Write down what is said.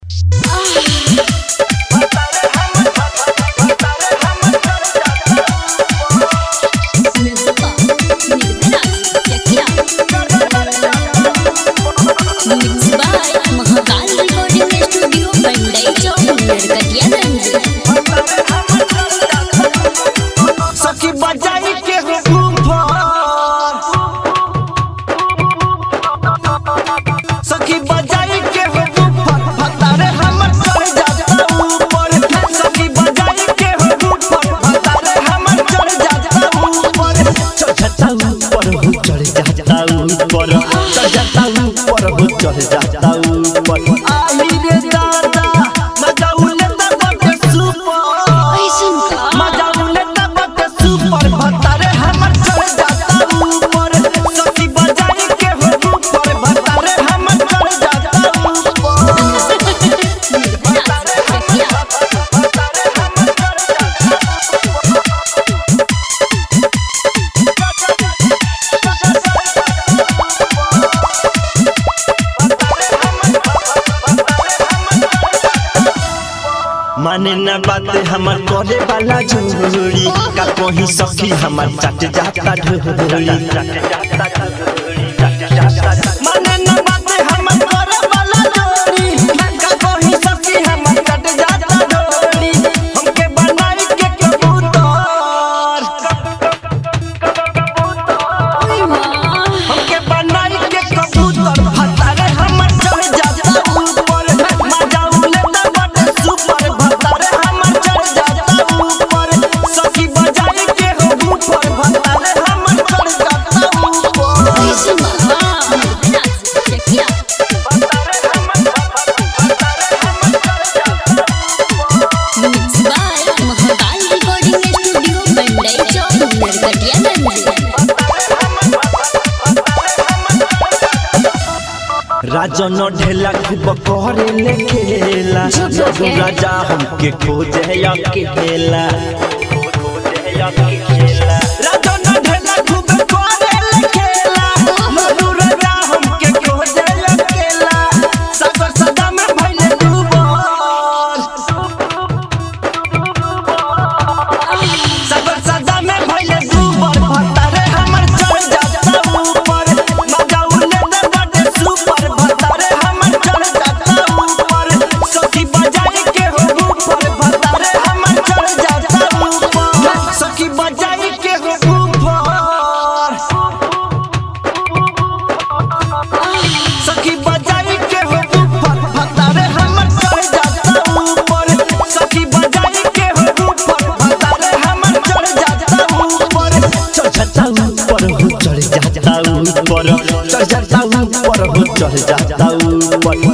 Mahakal recording studio Mandai चौक नरकटियागंज सखी बजाई के हो बूफर सखी बजाई के हो बूफर भतारे हमर चढ़ जाता ऊपर सखी बजाई के हो बूफर भतारे हमर चढ़ जाता ऊपर चढ़ जाता ऊपर हो चढ़ जाता ऊपर चढ़ जाता ऊपर हो चढ़ जाता ऊपर आई रे दादा मजा उलेता बटे सुपर ऐसन का मजा उलेता बटे सुपर भतारे हमर चढ़ जाता ऊपर सखी बजाई के हो ऊपर भतारे हमर चढ़ जाता ऊपर माने न बात हमर करे वाला जोड़ी का कोही सखी हमर चट जाता ढोली माने न बात हमर करे वाला जोड़ी का कोही सखी हमर चट जाता ढोली हमके बनाई के कबूतर हमके बनाई के कबूतर भतारे हमर चढ़ जाता ऊपर मजा उलेता बटे सुपर भतारे हमर चढ़ जाता ऊपर सखी बजाई के हो ऊपर भतारे हमर चढ़ जाता ऊपर ऐसन का चकिया mix by Mahakal recording studio Mandai चौक नरकटियागंज राजन ढेला खूब करे ले खेला जदू राजा हमके खोजे अकेला राजन ढेला खूब करे ले खेला जदू राजा हमके खोजे अकेला सागर सदा में भइले डूबल सागर सदा में भइले डूबल भतारे हमर चढ़ जाता ऊपर मजा उले दे बड़े सुपर भतारे हमर चढ़ जाता ऊपर सखी बजाई के हो ऊपर भतारे हमर चढ़ जाता ऊपर सखी बजाई के हो ऊपर सखी बजाई के हो ऊपर भतारे हमर चढ़ जाता ऊपर सखी बजाई के हो ऊपर भतारे हमर चढ़ जाता ऊपर चढ़ जाता ऊपर हो चढ़ जाता ऊपर चढ़ जाता ऊपर हो चढ़ जाता ऊपर